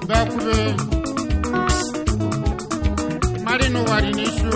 bakwube mari n'ụwa dị n'isu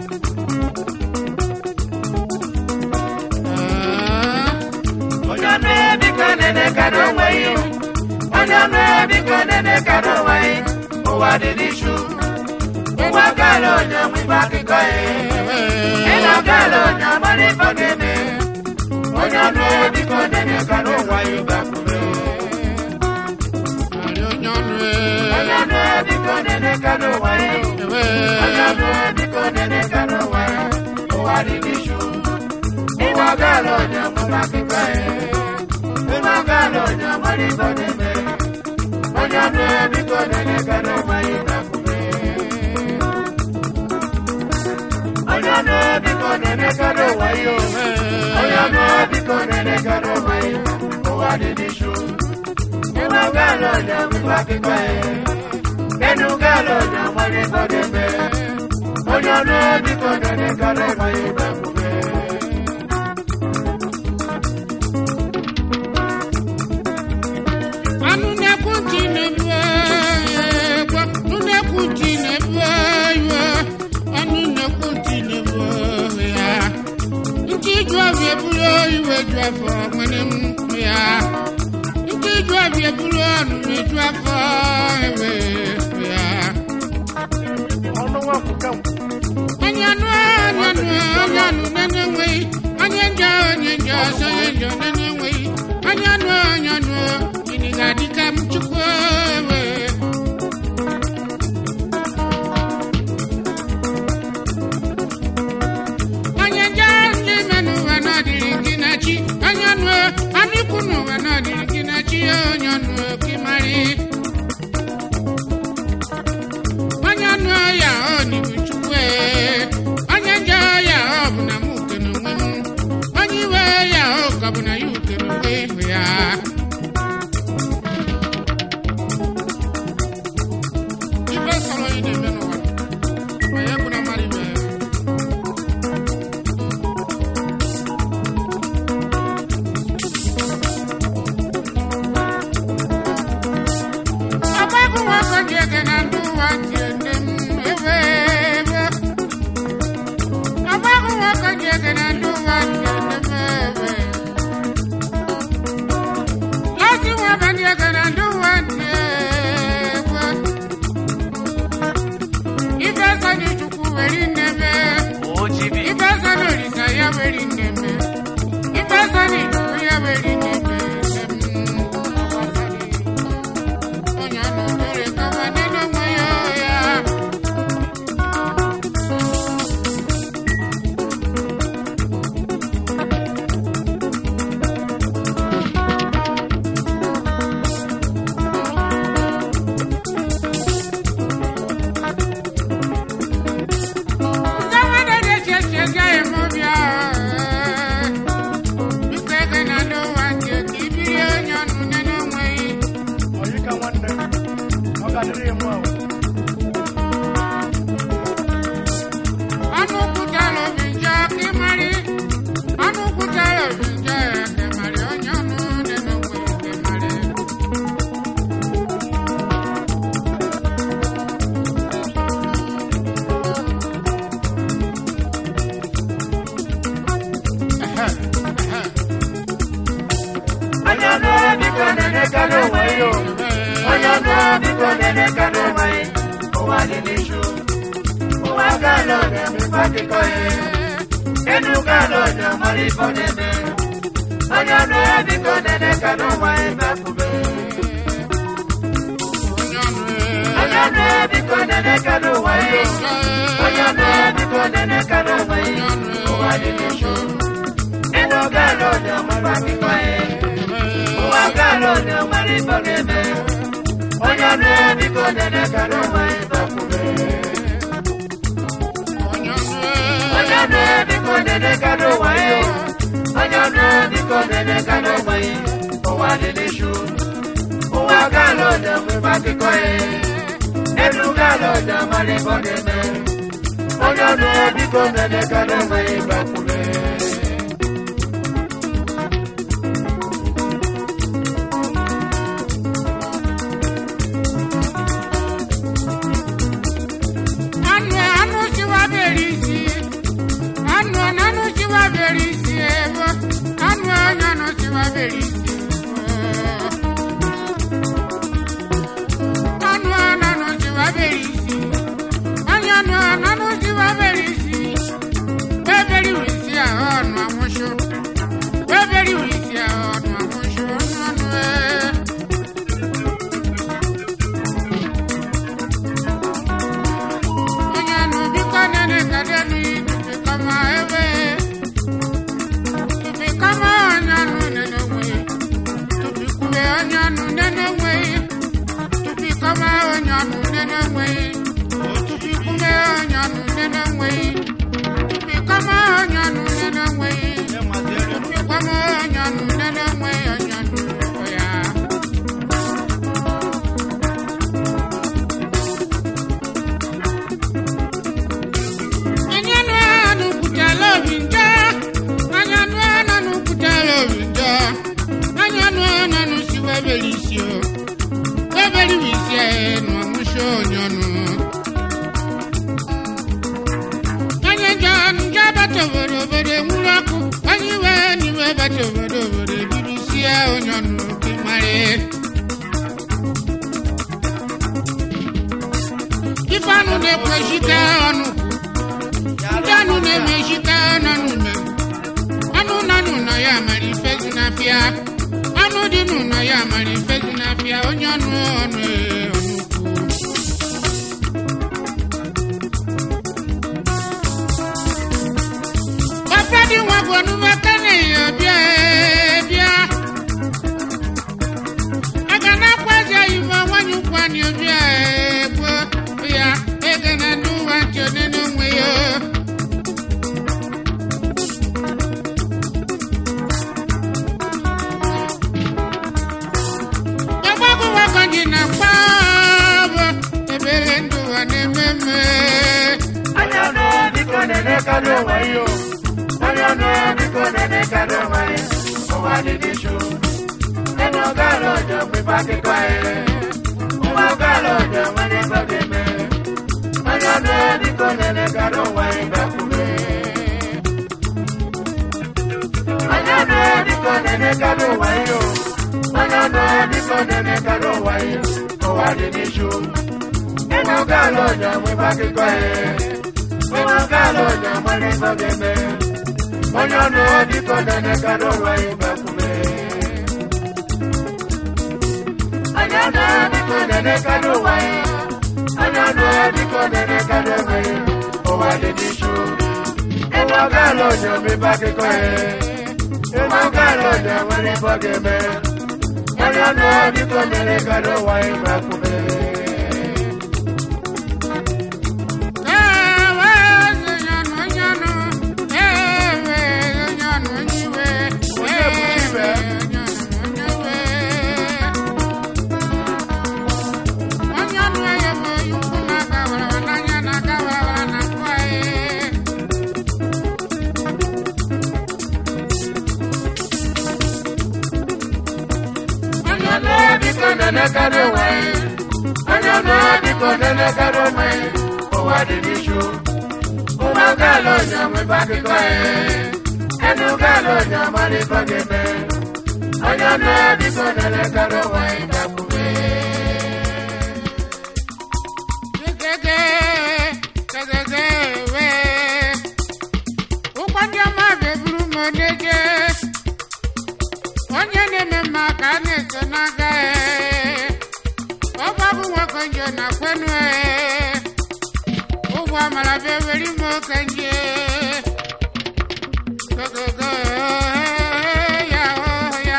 Ah, onye ọnụ biko nene ka n'onwe ya onye ọnụ biko nene ka n'onwe ya ụwa dị n'ichu ụwa gala onye ọmụ ibe akụkọ ya ịna gala onye ọmara ife ga-eme onye ọnụ biko nene ka n'ụwa ya bakwube mari onye ọnụ onye ọnụ biko nene ka n'ụwa ya ewe onye ọnụ biko nene ka n'ụwa ya ụwa dị n'ichu ụwa gala onye ọmụ ibe akụkọ ya ịna gala onye ọmara ife ga-eme onye ọnụ biko nene ka n'ụwa ya bakwube onye ọnụ biko nene ka n'ụwa ya onye ọnụ biko nene ka n'ụwa ya ụwa dị n'ichu ịna gala onye ọmụ ibe akụkọ ya Enu galo na mwani bodeme Onye ọnụ biko nene kare mayi bakwube anụ na-ekwu ntị na-ebu egwu anụ na-ekwu ntị na-ebu iwe anụ na-ekwu ntị na-ebu ya ntị ju ọbịa eburu iwe ju afọ nwere m ya ntị ju ọbịa eburu ọnụ na-eju afọ ewe ya Ọnụ nwakwuka onye anụ onye anụ onye anụ na-enweghị onye njọ onye njọ ọsọ onye njọ na-enweghị onye anụ onye anụ gịnị ga-adị ka m chukwu ewe onye njọ ndị ime n'ụwa n'ọdịrị gị na chi onye anụ anụ ikwu n'ụwa n'ọdịrị gị na chi onye anụ gị marị onye anụ ya ọ n'ibu chukwu ee. onye njọ ya ọ bụ na mụ kere onwe m onye iwe ya ọ ka bụ na ya ukere onwe ihu ya ife sọrọ ị na-eme n'ụwa ma ya bụ na mmadụ ibe ya ọgbagụ nwoke ji ege na ndụ ụwa ntị ende m ewe ewe ọgbagụ nwoke ji ege na ndụ ụwa ntị ende m ewe lọsị nwa abalị ege na ndụ ụwa ntị ewe ife sani chukwu weri nneme Ojibi ife sani olisa ya weri nneme ife sani chukwu ya weri nneme onye anụ tere kawa nene nwe ya ya Oyika nwanne Ọ ga-adịrị ya mụ ahụ Onye ọnụ biko nene ka n'onwe ya onye ọnụ biko nene ka n'onwe ya ụwa dị n'ichu ụwa gala onye mmepe akụkọ ya enu gala onye ọmara ife ọ na-eme onye ọnụ biko nene ka n'onwe ya bakwube onye ọnụ biko nene ka n'onwe ya onye ọnụ biko nene ka n'onwe ya ụwa dị n'ichu enu gala onye ọmara akụkọ ya ụwa gala onye ọmara ife ọ na-eme onye ọnụ biko nene ka n'onwe ya bakwube onye ọnụ biko nene ka n'ụwa ya onye ọnụ biko nene ka n'ụwa ya ụwa dị n'ichu ụwa gala onye ọmụma akụkọ ya elu gala onye ọmara ife ọ na-eme onye ọnụ biko nene ka n'ụwa ya bakwube nene nweghị Chukwume onye ọnụ nene nweghị Chukwu onye ọnụ nene nweghị Chukwu onye ọnụ nene nweghị onye ọnụ ya Anya nụ anụ kwutela obi njọ Anya nụ anụ kwutela obi njọ Anya nụ anụ si webere isi o Webere isi e nụ ọmụsị onye ọnụ Onye njọ njọ bata obodo obodo enwuru ọkụ Onye iwe n'iwe bata obodo obodo ebido isi ya onye ọnụ dị mara Ife anụ na-ekwechite ọnụ ndị anụ na-emechite ọnụ na anụ nanụ nọ ya mara ife si na-apịa anụ dị n'ụlọ ya mara ife si na-apịa onye ọnụ ọnụ ee, ọnụ ukwu papa dị nwa bụ ọnụma kane bịa ee, bịa aga na-akwa eze ife nwanyị ụkwani bịa ee, gboo ya ege na ndị ụwa ntị onene onwe ya ọgbagụ wagonji na kpọbụ ebere ndụ ụwa na-ememe Anya ọnụ biko na-enekado onwe ya o. Anya ọnụ biko na-enekado onwe ya. Ụwa dị n'ichu. Enu ọgara ọjọọ mgbe akụkọ ya. Ụwa ọgara ọjọọ nwere ebe ọ ga-eme. Anya ọnụ biko na-enekado onwe ya bakwume. Anya ọnụ biko na-enekado onwe ya o. Anya ọnụ biko na-enekado onwe ya. Ụwa dị n'ichu. Enu ọgara ọjọọ mgbe akụkọ ya. Ụwa ọgara ọjọọ nwere ebe ọ ga-eme. Onye ọnụ biko na-enekado onwe ya bakwume. Onye ọnụ biko na-enekado onwe ya. Onye ọnụ biko na-enekado onwe ya. Ụwa dị n'ichu. Ebe ọ gaala onye omebe akụkọ ya. Ebe ọ gaala onye nwere ebe ọ ga-eme. Onye ọnụ biko na-enekado onwe ya bakwume. ewe onye ọnụ onye ọnụ ewe onye ọnụ onye iwe Onye bụ chi ibe? onye ọnụ onye iwe onye ọnụ ya bụ onye ukwu na-aga wara n'anya na-aga wara na nkwa ya Onye ọnụ biko na-enekado onwe ya. Onye ọnụ biko na-enekado onwe ya. Ụwa dị n'ichu. Ụwa gaala onye omebe akụkọ ya. Enu gaala onye amara ife ọ ga-eme. Onye ọnụ biko na-enekado onwe ya bakwume. Gegege, gegege, we. Ụkwụ ndị ọma ga-eburu m oneje. Onye na-eme mma ka a na-eso n'aga ee. Ọgba bụ nwoke nje na kwenu ee. Ụgwọ amara bụ eweri m oke nje. Gegege, ee, ya, oh, ya.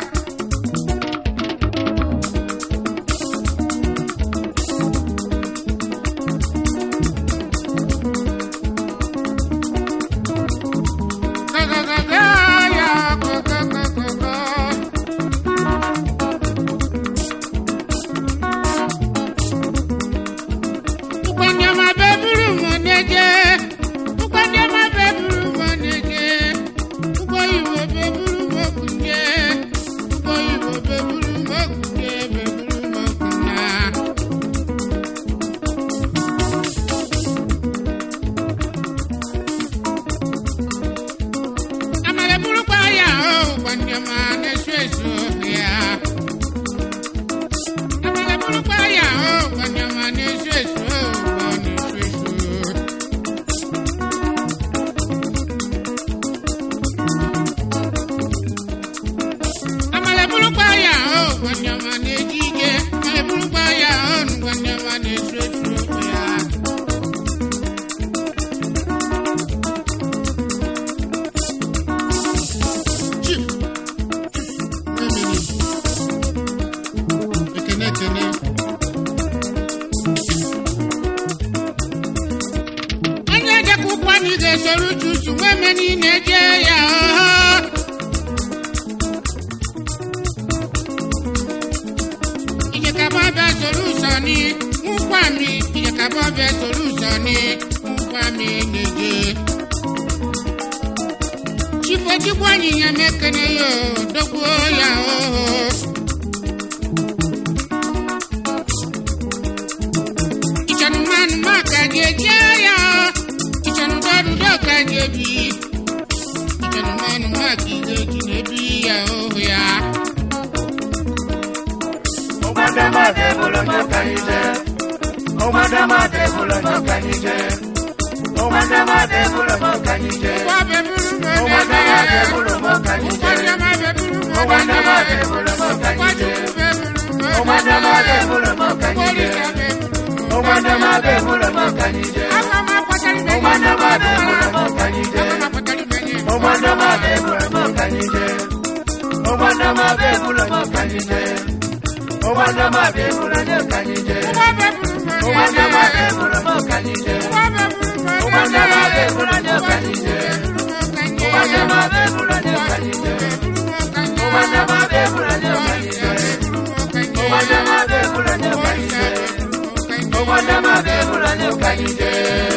Amala burukwa ya o kwanyama na-esu esu ya. Amala burukwa ya o kwanyama na-esu esu o na-esu esu. Amala burukwa ya o kwanyama na-eji ike. Amala burukwa ya o kwanyama na-esu esu ya. Chief. Ekene ekene. niile jee ya ọhọ ìjẹ̀kàbọ̀ bẹ solúsọ ní nkwa mi ìjẹ̀kàbọ̀ bẹ solúsọ ní nkwa mi nìje. chifojigbo anyịnya mekene yo dogbo ya oho. ìjọ̀nù mmanụ maka gị eje ya ìjọ̀nù dọdụdọ ka gị ebi ìjọ̀nù mmanụ maka ị ga-eji na-ebi ya oho ya. Ọgbadamade bụrụ n'ọkanije. Ọgbadamade bụrụ n'ọkanije. Ọgbadamade bụrụ n'ọkanije. Ọgbadamade bụrụ n'ọkanije. Ọgbadamade bụrụ n'ọkanije. Ọgbadamade bụrụ n'ọkanije. Ọgbadamade bụrụ n'ọkanije. Ọgbadamade bụrụ n'ọkanije. Ọgbadamade bụrụ n'ọkanije. Ọgbadamade bụrụ n'ọkanije. Ọgbadamade bụrụ n'ọkanije. Ọgbadamade bụrụ n'ọkanije. Ọgbadamade bụrụ n'ọkanije. Ọgbadamade bụrụ n'ọkanije. Ọgbadamade bụrụ n'ọkanije. Ọgbadamade bụrụ n'ọkanije. Ọgbadamade bụrụ n'ọkanije.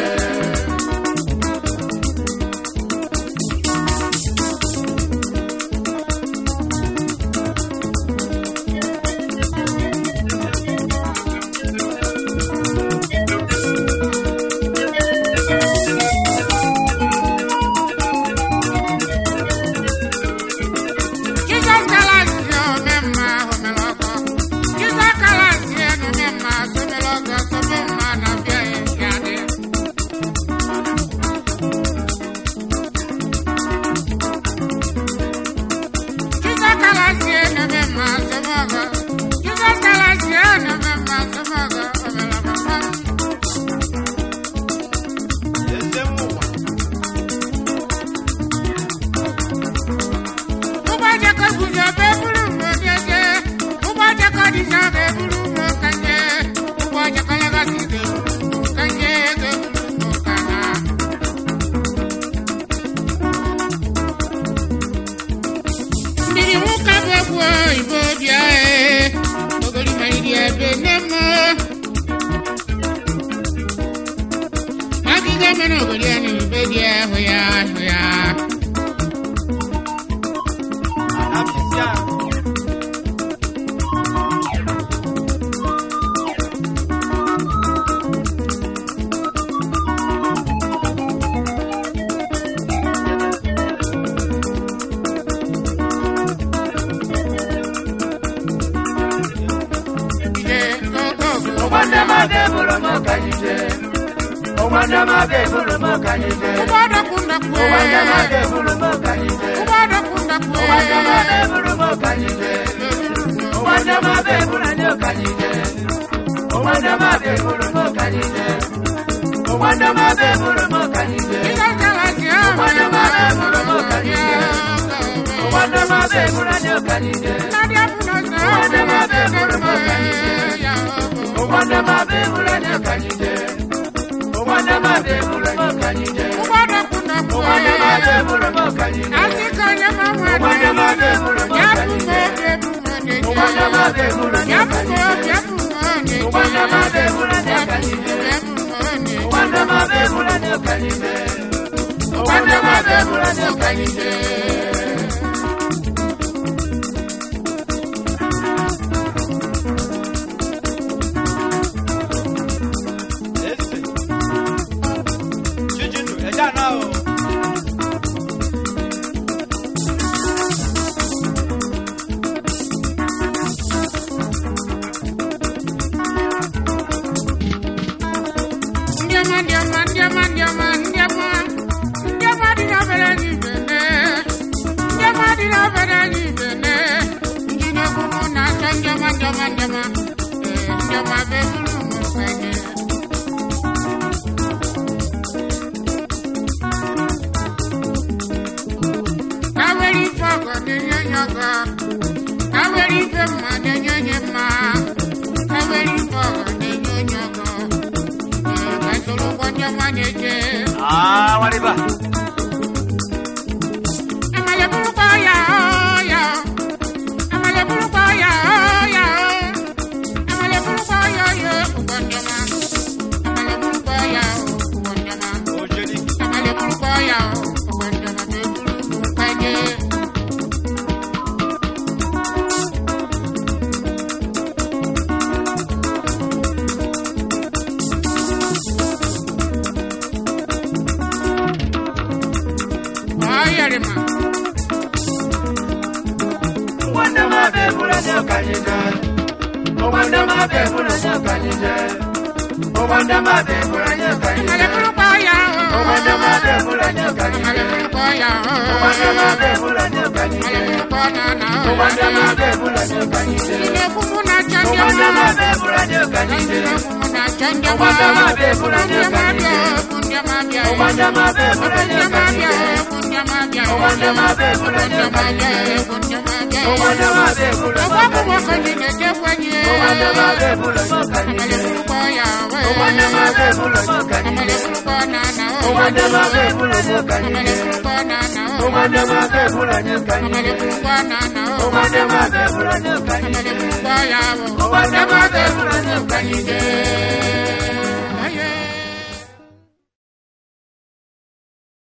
Jesus Christ, yo, mema, homeloko. Jesus Christ, yo, no mema, someloko, somema, na bia, yade. Jesus Christ, yo, no mema, somoko. Jesus Christ, yo, no mema, somoko, homeloko. Ụbọchị ka guzo be buru mo jeje. Ụbọchị ka dịja be buru mo kanje. Ụbọchị ka legasi be buru mo kanje be buru mo kana. Mmiri nwoke bụ egwu oyibo bịa ee. Ogori ma iri ebe nne m. Agịga mere ogori ya n'ube dị ahụ ya ahụ ya. Ije gogo. Ọgbadamade bụrụ n'ọkanije. Ọgbadamade bụrụ n'ọkanije. Ụgbọdọ kundakwe. Ọgbadamade bụrụ n'ọkanije. Ụgbọdọ kundakwe. Ọgbadamade bụrụ n'ọkanije. Ọgbadamade bụrụ n'ọkanije. Ọgbadamade bụrụ n'ọkanije. Ọgbadamade bụrụ n'ọkanije. Ije kalasi ahụ. Ọgbadamade bụrụ n'ọkanije. Ọgbadamade bụrụ n'ọkanije. Ndị abụọ sọ. Ọgbadamade bụrụ n'ọkanije. Ya ọbụ. Ọgbadamade bụrụ n'ọkanije. Ọgbadamade bụrụ n'ọkanije. Ụgbọdọ kundakwe. Ọgbadamade bụrụ n'ọkanije. Asị ka onye ma nwa dị. Ọgbadamade bụrụ Ya bụ n'ọkanije. ma obi ebu ma dị. Ọgbadamade bụrụ Ya bụ ma n'ọkanije. obi ebu ma dị. Ọgbadamade bụrụ n'ọkanije. Ebu ma dị. Ọgbadamade bụrụ n'ọkanije. Ọgbadamade bụrụ n'ọkanije. Ndị ọma, ndị ọma, ndị ọma, ndị ọma, ndị ọma. Ndị ọma dị n'obere anyị bene. Ndị ọma dị n'obere anyị bene. Ndị na-egwu mụ na-achọ ndị ọma, ndị ọma, ndị ọma. Ee, ndị ọma bụ eburu m mfenye. Ka were ife ọgọ na-enye onye ọgọ. Ka were ife mma na-enye onye mma. Ka were ife ọgọ na-enye onye ọgọ. Ee, ka soro ụgbọ ndị ọma na-eje. Ah, waliba. yarima. Wanda mabe bula nyoka nyinga. Wanda mabe bula nyoka nyinga. Wanda mabe bula nyoka Ale nyinga. bulu kwa ya o. Wanda mabe bula nyoka Ale nyinga. bulu kwa ya o. Wanda mabe bula nyoka Ale nyinga. bulu kwa na na o. Wanda mabe bula nyoka nyinga. Ile kumu na chanja Wanda ma. mabe bula nyoka nyinga. Ile kumu na chanja ma. Wanda mabe bula Kundia nyoka mabia, nyinga. kundia mabia. Wanda mabe bula Kundia nyoka mabia, nyinga. kundia mabia. Wanda mabe bula Kundia nyoka mabia, nyinga. kundia mabia. Wanda mabe bula Kwa nyoka kumu nyinga. kwenye kefwenye. Wanda mabe bula nyoka Ale nyinga. bulu kwa ya we. Wanda mabe bula nyoka Ale nyinga. bulu kwa na na o. Wanda mabe bula nyoka Ale nyinga. bulu kwa na na o. Wanda mabe bula nyoka Ale nyinga. bulu kwa na na o. Wanda mabe bula nyoka Ale nyinga. bulu kwa ya o. Wanda mabe bula nyoka nyinga.